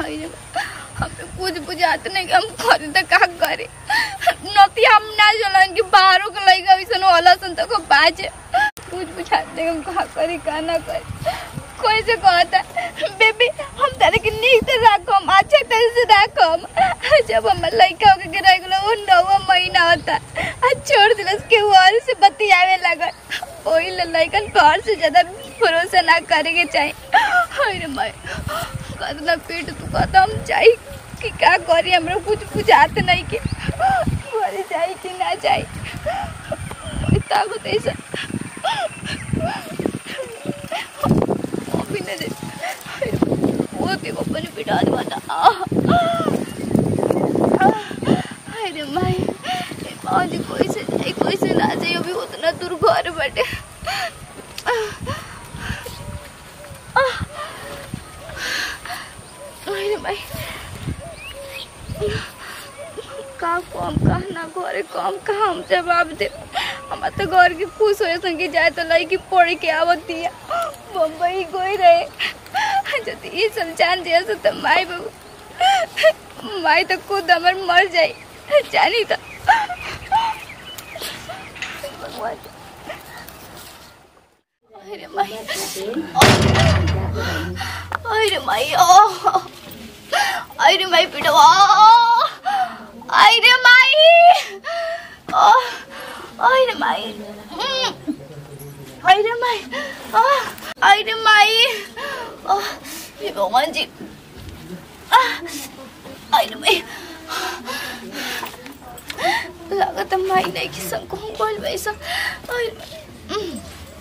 हाय रे हमें कुछ बुझाते नहीं कि हम करे तो का करे नती हम ना चलन कि बाहरों के लइका वैसन होला सन तो को बाजे कुछ बुझाते हम का करे का ना करे कोई से कहता बेबी हम तारे के नीक से राखम अच्छे तरह से राखम जब हम लइका के गिरा गेलो वो नौवा महीना होता आ छोड़ दिलस के और से बतियावे लगल ओही ले लइकन घर से ज्यादा भरोसा ना करे के चाहिए हाय रे माय कतना पेट तू कहता हम जाई कि का करी हमरा कुछ बुझाते नहीं के घरे जाई कि ना जाई ताकत ऐसा अभी न दे वो भी को अपने पिटा दे बता अरे माई आज कोई से जाई कोई से ना जाई अभी उतना दूर घर बैठे अरे माई का कम का ना घरे कम का हम जवाब दे हम तो घर के खुश हो संगे जाए तो लड़की पढ़ के आवती है बम्बई गई रहे जब ये सब जान दिया सो तो माई बाबू माई तो खुद हमर मर जाई जानी तो भगवान अरे माई अरे माई ओ अरे माई पिटवा अरे माई ओ अरे माई हम्म। अरे माई आ, अरे माई ओ हे भगवान जी आ, अरे माई लागत है माई नहीं कि संग को बोल वैसा अरे माई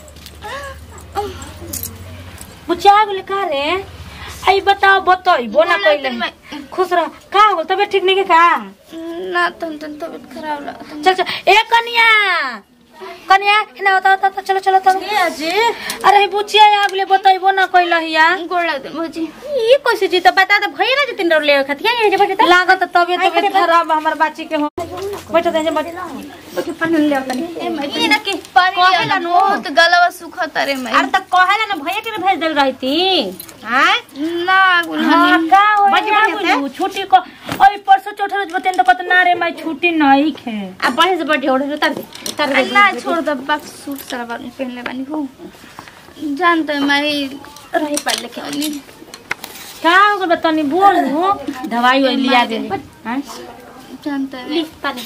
बुचा गेल का रे आई बताओ बतइबो ना बोला कइले तो मैं- खुश रह का हो तबियत ठीक नहीं के का ना तन तन तबियत खराब लगा चल चल ए कन्या कन्या हिना होता होता चलो चलो चलो के अजी अरे बुचिया आगले बतइबो ना कइले हिया गोड़ लग दे भौजी ई कैसे जी तो बता दे भइए ना जे तीन ले खतिया ये जे बता लागत तबियत तबियत खराब हमर बाची के हो बैठ दे जे बैठ बैठ पानी ले तनी ई ना के पानी कहेला लिया नो। बहुत गलवा सुखत रे मैं अरे त कहेला ना भइया के भेज देल रहती हां ना हाँ, गुलहनी का होई छुट्टी को ओई परसों चौथा रोज बतेन तो कत ना रे माई छुट्टी नहीं खे अब बढ़े से बढ़े उड़े उतार दे उतार दे ना छोड़ दे बक सूट सलवार में पहनले बानी हो जानते हैं मैं रही पढ़ लिखे का हो गल तनी बोल हूं दवाई ओई लिया दे हैं जानते हैं ली पानी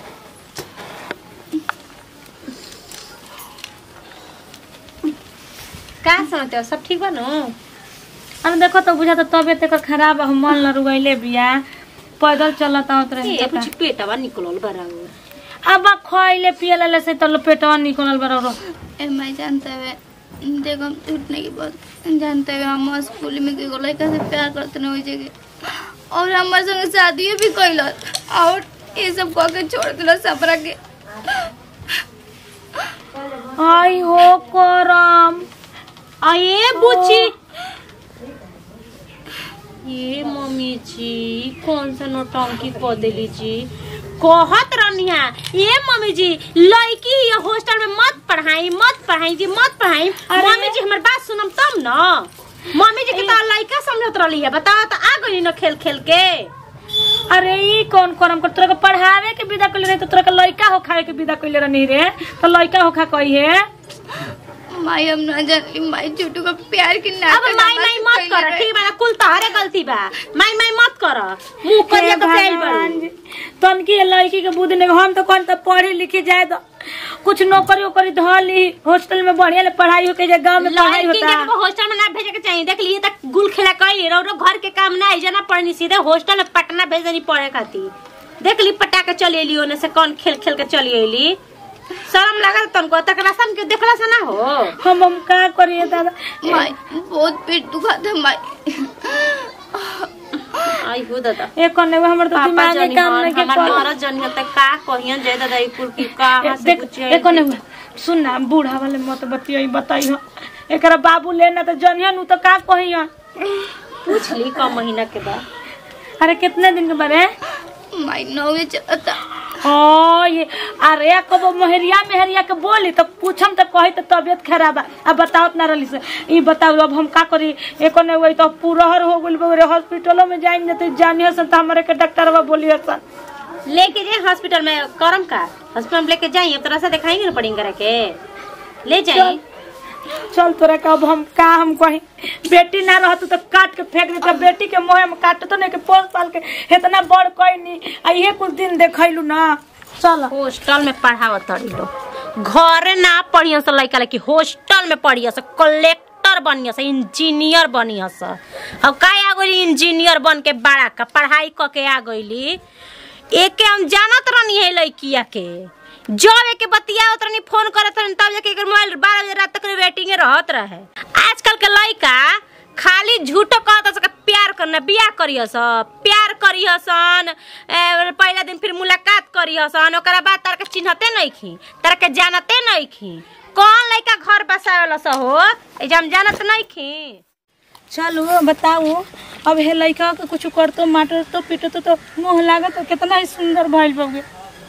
का समझते हो सब ठीक बा नु अरे देखो तो बुझा तो तबियत एकर खराब है, मन ल रुगैले बिया पैदल चलत आवत रहे ए कुछ पेटवा निकलल बरा अब खइले पियले से तो पेटवा निकलल बरो ए मैं जानते हैं देखो हम टूटने की बात जानते हैं हम स्कूल में के लड़का से प्यार करते ना हो जगह और हमारे संग शादी भी कैल और ये सब कह के छोड़ दिला सपरा के आई हो करम आए बुची ये मम्मी जी कौन सा नौटंकी कह देली जी कहत रहनिया ये मम्मी जी लड़की ये हॉस्टल में मत पढ़ाई मत पढ़ाई जी मत पढ़ाई मम्मी जी हमार बात सुनम तब न मम्मी जी के तो लड़का समझत रहली है बताओ तो आ गई न खेल खेल के अरे ई कौन करम कर तोरा के पढ़ावे के विदा कइले रही तो तोरा के लइका हो खाए के विदा कइले रहनी रे तो लइका हो खा कही है माई हम ना जानली माई छोटू का प्यार की ना अब माई माई मत कर ठीक बा कुल तोहरे गलती बा माई माई मत कर मुंह करिया के फेल बड़ी तनकी लड़की के बुद्धि नहीं हम तो कौन तो पढ़े लिखे जाए तो कुछ नौकरी वोकरी धली हॉस्टल में बढ़िया ले पढ़ाई हो के जे गांव में पढ़ाई लड़की होता के को हॉस्टल में ना भेजे के चाहिए देख लिए तक गुल खेला कई रो रो घर के काम ना जना पढ़नी सीधे हॉस्टल में पटना भेज देनी पढ़े खातिर देख ली पटा के चली एली ओने से कौन खेल खेल के चली एली शर्म लागल तनको तक रसम के देखला से ना हो हम हम का करिए दादा माई बहुत पेट दुखाता है माई आई हो दादा एक करने में हमर तो पापा दिमाग में जनी काम हन नहीं के हमार कर मरद जनी हन त का कहियन जय दादा ई कुल की कहां से देख कुछ एक करने में सुन ना बूढ़ा वाले मत बतियो बताई हो एकरा बाबू लेना तो जनिया नु तो का कहियो पूछ ली कम महीना के बाद अरे कितने दिन के बारे माई नौवे चलता हाँ ये अरे कबो मोहरिया मेहरिया के बोली तो पूछम तो कही तो तबियत खराब है अब बताओ ना रही से ई बताओ अब हम का करी एको नहीं हुई तो पूरहर हो गइल बा हॉस्पिटलों में जाइन जते जानी हसन तो हमारे के डॉक्टरवा बोली हसन लेके जाए हॉस्पिटल में करम का हॉस्पिटल में लेके जाइए अब तरह से दिखाएंगे ना पड़ेंगे करा के ले जाइए चल तोरा का अब हम का हम कही बेटी ना रहत तो काट के फेंक देता बेटी के मुंह में काट तो नहीं के पोस पाल के इतना बड़ कोई नहीं आ ये कुछ दिन देखैलू ना चल हॉस्टल में पढ़ाव तड़ी लोग घरे ना पढ़िया से लड़का लड़की हॉस्टल में पढ़िया से कलेक्टर बनिया से इंजीनियर बनिया से अब का आ गई इंजीनियर बन के बड़ा का पढ़ाई क के आ गईली एक के हम जानत रहनी है लड़किया के जब एक बतिया रहनी फोन करत रहनी तब जाके एकर मोबाइल बारह बजे रात तक वेटिंग रहत रहे आजकल के लड़का खाली झूठो कहत सके प्यार करना बियाह करिय सन प्यार करिय सन ए, पहला दिन फिर मुलाकात करिय सन ओकरा बाद तार के चिन्हते नहीं खी तार के जानते नहीं खी कौन लड़का घर बसावेला स हो ए जे हम जानत नहीं खी चलो बताओ अब हे लड़का के कुछ करतो माटर तो पीटो तो, तो मुंह लागत तो कितना ही सुंदर भइल बगे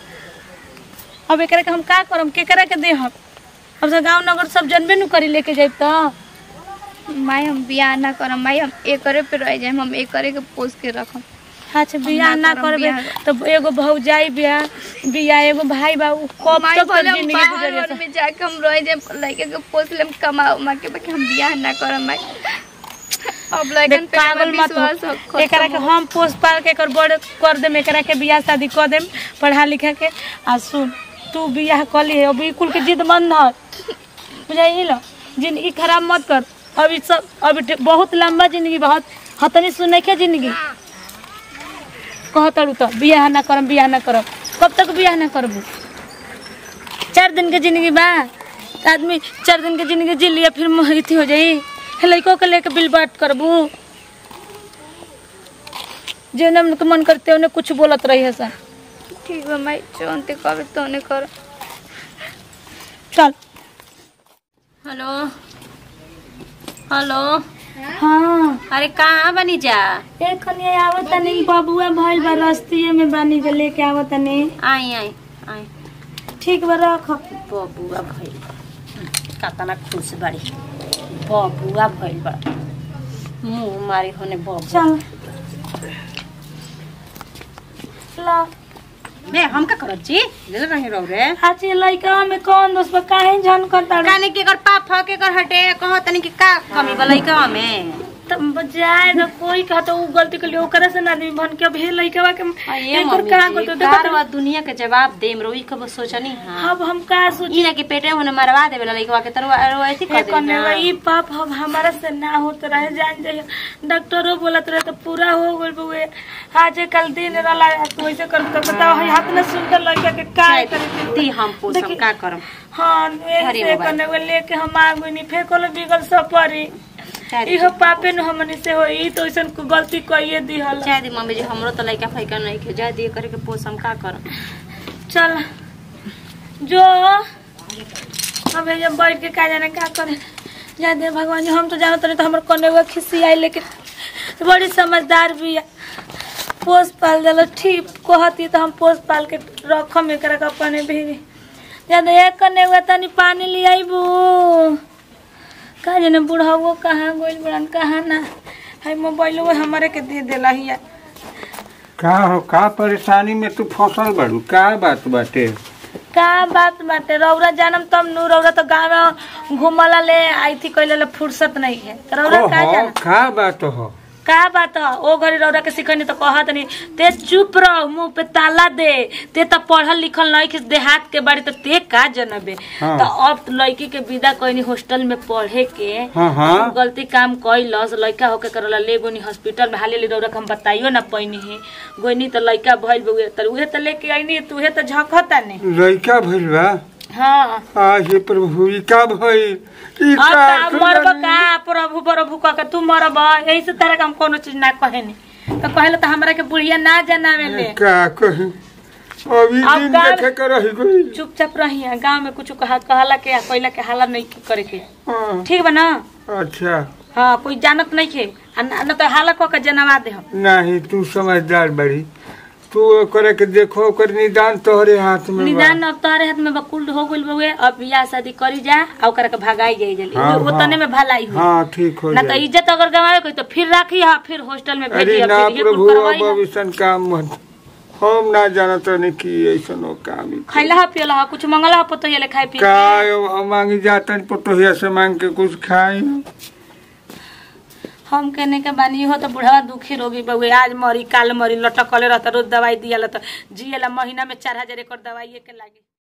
अब एकरा के हम का करम केकरा के देहब अब से गांव नगर सब जनबे नु करी लेके जाइब त माई हम बियाह ना करम माई हम एकरे पे रह जाए हम एकरे के पोस के रखम अच्छा बियाह ना ना करम, करबे बियाह- तो एगो भौजाई बियाह बियाह एगो भाई बा उ कब माई तक बोले हम जिंदगी बाहर गुजर वर में जाके हम रह जाए लड़के के पोस लेम कमाओ माँ के बाकी हम बियाह ना करम माई अब लड़कन पे पागल हमार मत विश्वास हो हो एकरा के हम पोस पाल के एकर बड़ कर देम एकरा के बियाह शादी कर देम पढ़ा लिखा के आ सुन तू बियाह कर ली अभी कुल के जिद मन न बुझाई लो जिंदगी खराब मत कर अभी सब अभी टे- बहुत लंबा जिंदगी बहुत हतनी सुने के जिंदगी कहतड़ू तो बियाह ना करम बियाह ना करम कब तक बियाह ना करबू चार दिन के जिंदगी बा आदमी चार दिन के जिंदगी जी लिया फिर मोह अथी हो जाई हे लड़कों के लेके बिल बात करबू जे न मन करते उन्हें कुछ बोलत रही है सा ठीक बा माई जोन ते कहबे तोने कर चल हेलो हेलो हाँ अरे कहाँ बनी जा एक खनिया आवत तनी बबुआ भइल बा रस्तिये में बानी के लेके आवत तनी आई आई आई ठीक बा रख बबुआ भइल कतना खुश बाड़ी बबुआ भइल बा मुंह मारी होने बबुआ चल ला बे हम का करब जी ले ले रही रहो रे आज ये लड़का में कौन दोस्त बा काहे झन करता रे काने के कर पाप ह के कर हटे कहो तनी कि का कमी बा लइका में तब बजाए न कोई कहता उ गलती कर लियो ओकरा से ना आदमी बन के अभी लड़का के ये एकर मम्मी कहां जी, को तो कार देखो वा दुनिया के जवाब देम रोई कब सोचनी हां अब हम का सोची ई ना कि पेटे होने मरवा देवे लइका के तरवा रोएती कर करने दे ई पाप हम हमारा से ना होत रहे जान जाइए डॉक्टरो बोलत रहे तो पूरा हो गइल बुए आज कल दिन रहला तो ऐसे कर तो बताओ है हाथ में सुंदर लड़का के का करे दी हम पोसम देखी- का करम हां अरे ऐसे बाबा। करने वो लेके हम आ गइनी फेकलो बिगल सब परी चाहे इहो पापे न हमनी से होई तो ऐसन को गलती कइए दिहल चाहे दी मम्मी जी हमरो तो लइका फैका नहीं के जा दिए करे के पोसम का करम चल जो अब जब बैठ के का जाने का करे जा दे भगवान जी हम तो जानत रहे तो हमर कने हुआ खिसी आई लेकिन बड़ी समझदार भी है पोस पाल दिल ठीक कहती तो हम पोस पाल के रखम एकरा के अपने भी जा दे एक कने हुआ तनी पानी ले आईबू का जाने बुढ़ावो कहाँ गोइल बुढ़ान कहाँ ना है मोबाइल वो हमारे के दे देला हिया का हो का परेशानी में तू फसल बाड़ू का बात बाटे का बात बाटे रौरा जानम तब नु रौरा तो गाँव में घूमला ले आई थी कहले ले फुर्सत नहीं है तो रौरा का ओहो, जाना का बात हो का बात ह? ओ घरी रौरा के सिखनी तो कहत नहीं ते चुप रह मुंह पे ताला दे ते तो पढ़ल लिखल नहीं कि देहात के बारे तो ते का जनबे हाँ। तो अब लड़की के विदा कहनी हॉस्टल में पढ़े के हाँ हाँ गलती काम कैलस लड़का होके करला ले गोनी हॉस्पिटल में हाले ले रौरा के हम बताइयो ना पैनी है गोनी तो लड़का भइल बउए तो उहे तो लेके आईनी तू उहे तो झखता ने लड़का भइल बा हाँ आज हे प्रभु ई का भइल ई अब का का मरब सुननी? का प्रभु प्रभु कह के तू मरब यही से तरह हम कोनो चीज ना कहेनी तो कहले तो हमरा के बुढ़िया ना जनावे ले का कही अभी अब दिन का- देखे के रही गई चुपचाप रही गांव में कुछ कहा कहला के कहला के हाला नहीं करे के हाँ, ठीक बा ना अच्छा हाँ कोई जानत नहीं के आ ना ना तो हाला कह के जनवा दे हम नहीं तू समझदार बड़ी तू करे के देखो ओकर निदान तोहरे हाथ में बा। निदान अब तोहरे हाथ में बकुल हो गइल बउए अब बियाह शादी करी जा आ ओकरा के भगाई जाई जल्दी हाँ, वो हाँ। तने में भलाई हुई हाँ ठीक हो ना तो जाए इज्जत अगर गवावे कोई तो फिर राखी हा फिर हॉस्टल में भेजी अरे हा, ना फिर ये प्रभु कुल करवाई अब हा। ऐसन काम मत हम ना जानत नहीं कि ऐसन हो काम ही। खैला हा पियला हा कुछ मंगला हा पतो ये ले खाए पिए का अब हम मांगी जातन पटोहिया से मांग के कुछ खाई हम कहने के बानी हो तो बुढ़ावा दुखी रोगी बउए आज मरी काल मरी लटकले रहता रोज दवाई दिया तो जियला महीना में चार हजार एक दवाई के लागे